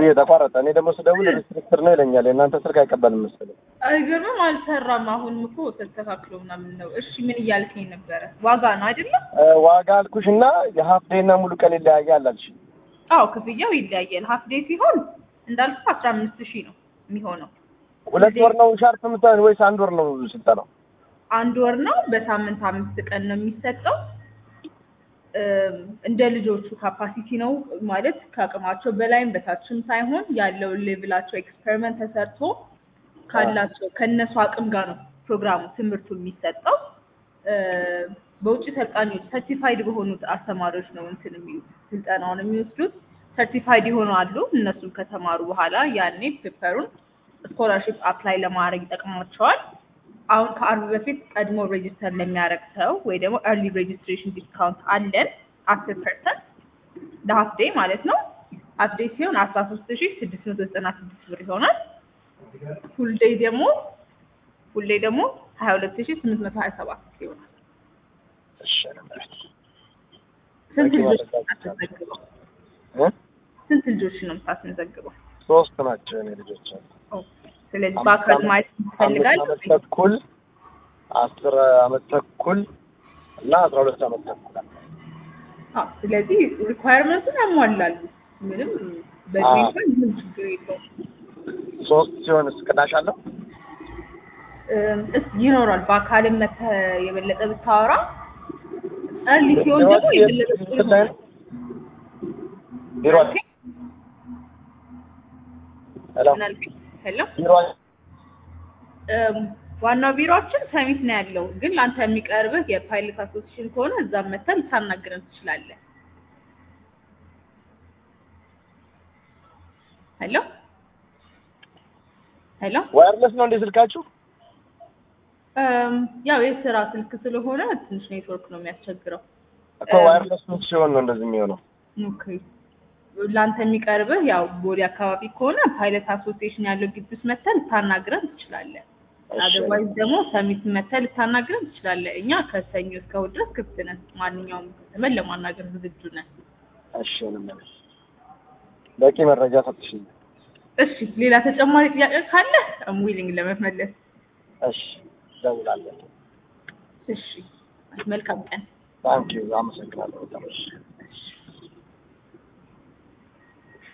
ተቋረጠ። እኔ ደግሞ ስደውል ሪስትሪክትር ነው ይለኛል። የእናንተ ስልክ አይቀበልም መሰለኝ። አይገርምም? አልሰራም። አሁን እኮ ተስተካክሎ ምናምን ነው። እሺ ምን እያልከኝ ነበረ? ዋጋ ነው አይደለም? እ፣ ዋጋ አልኩሽ እና የሀፍ ዴይ እና ሙሉ ቀን ይለያያል አልሽ። አዎ ክፍያው ይለያያል። ሀፍ ዴይ ሲሆን እንዳልኩ አስራ አምስት ሺህ ነው የሚሆነው። ሁለት ወር ነው ሻርፕ የምትሆን ወይስ አንድ ወር ነው ስልጠናው? አንድ ወር ነው። በሳምንት አምስት ቀን ነው የሚሰጠው። እም፣ እንደ ልጆቹ ካፓሲቲ ነው ማለት ከአቅማቸው በላይም በታችም ሳይሆን ያለው ሌቭላቸው ኤክስፐሪመንት ተሰርቶ ካላቸው ከእነሱ አቅም ጋር ነው ፕሮግራሙ ትምህርቱ የሚሰጠው። እ፣ በውጭ ሰልጣኞች ሰርቲፋይድ በሆኑት አስተማሪዎች ነው እንትን የሚሉት ስልጠናውን የሚወስዱት ሰርቲፋይድ የሆኑ አሉ። እነሱም ከተማሩ በኋላ ያኔ ፔፐሩን ስኮላርሽፕ አፕላይ ለማድረግ ይጠቅማቸዋል። አሁን ከአርብ በፊት ቀድሞ ሬጅስተር ለሚያደርግ ሰው ወይ ደግሞ ኤርሊ ሬጅስትሬሽን ዲስካውንት አለን አስር ፐርሰንት ለሀፍ ዴይ ማለት ነው። ሀፍ ዴይ ሲሆን አስራ ሶስት ሺ ስድስት መቶ ዘጠና ስድስት ብር ይሆናል። ፉል ዴይ ደግሞ ፉል ዴይ ደግሞ ሀያ ሁለት ሺ ስምንት መቶ ሀያ ሰባት ይሆናል። እሺ ስንት በቂ ልጆች መረጃ አስመዘግበው? እ? ስንት ልጆች ነው የምታስመዘግበው? ሶስት ናቸው የኔ ልጆች። ኦኬ። ስለዚህ በአካል ማየት ትፈልጋል? አምስት ዓመት ተኩል አስር ዓመት ተኩል እና አስራ ሁለት ዓመት ተኩል አዎ። ስለዚህ ሪኳየርመንቱን ያሟላሉ። ምንም በዚህ አዎ። እንኳን ምንም ችግር የለውም። ሶስት ሲሆን ቅናሽ አለው? እም፣ እስ ይኖራል። በአካልም መተህ የበለጠ ብታወራ እርሊ ሲሆን ደግሞ የበለጠ ጥሩ ይሆናል። ቢሮ ሄሎ ምን አልከኝ? ሄሎ ቢሮ እም፣ ዋናው ቢሮአችን ሰሚት ነው ያለው፣ ግን ለአንተ የሚቀርብህ የፓይለት አሶሲሽን ከሆነ እዛም መተህ ልታናግረን ትችላለህ። ሄሎ ሄሎ ዋየርለስ ነው እንዴ ስልካችሁ? እም፣ ያው የስራ ስልክ ስለሆነ ትንሽ ኔትወርክ ነው የሚያስቸግረው። እኮ ዋየርለስ ስልክ ሲሆን ነው እንደዚህ የሚሆነው። ኦኬ ለአንተ የሚቀርብህ ያው ቦሌ አካባቢ ከሆነ ፓይለት አሶሲዬሽን ያለው ግቢ ውስጥ መተህ ልታናግረን ትችላለህ። እሺ። አደርዋይዝ ደግሞ ሰሚት መተህ ልታናግረን ትችላለህ። እኛ ከሰኞ እስከ እሑድ ድረስ ክፍት ነን። ማንኛውም ከስተመር ለማናገር ዝግጁ ነን። እሺ እንመለስ። በቂ መረጃ ሰጥሽኝ። እሺ ሌላ ተጨማሪ ጥያቄ ካለ አም ዊሊንግ ለመመለስ። እሺ እደውላለሁ። እሺ መልካም ቀን። ታንኪዩ አመሰግናለሁ በጣም እሺ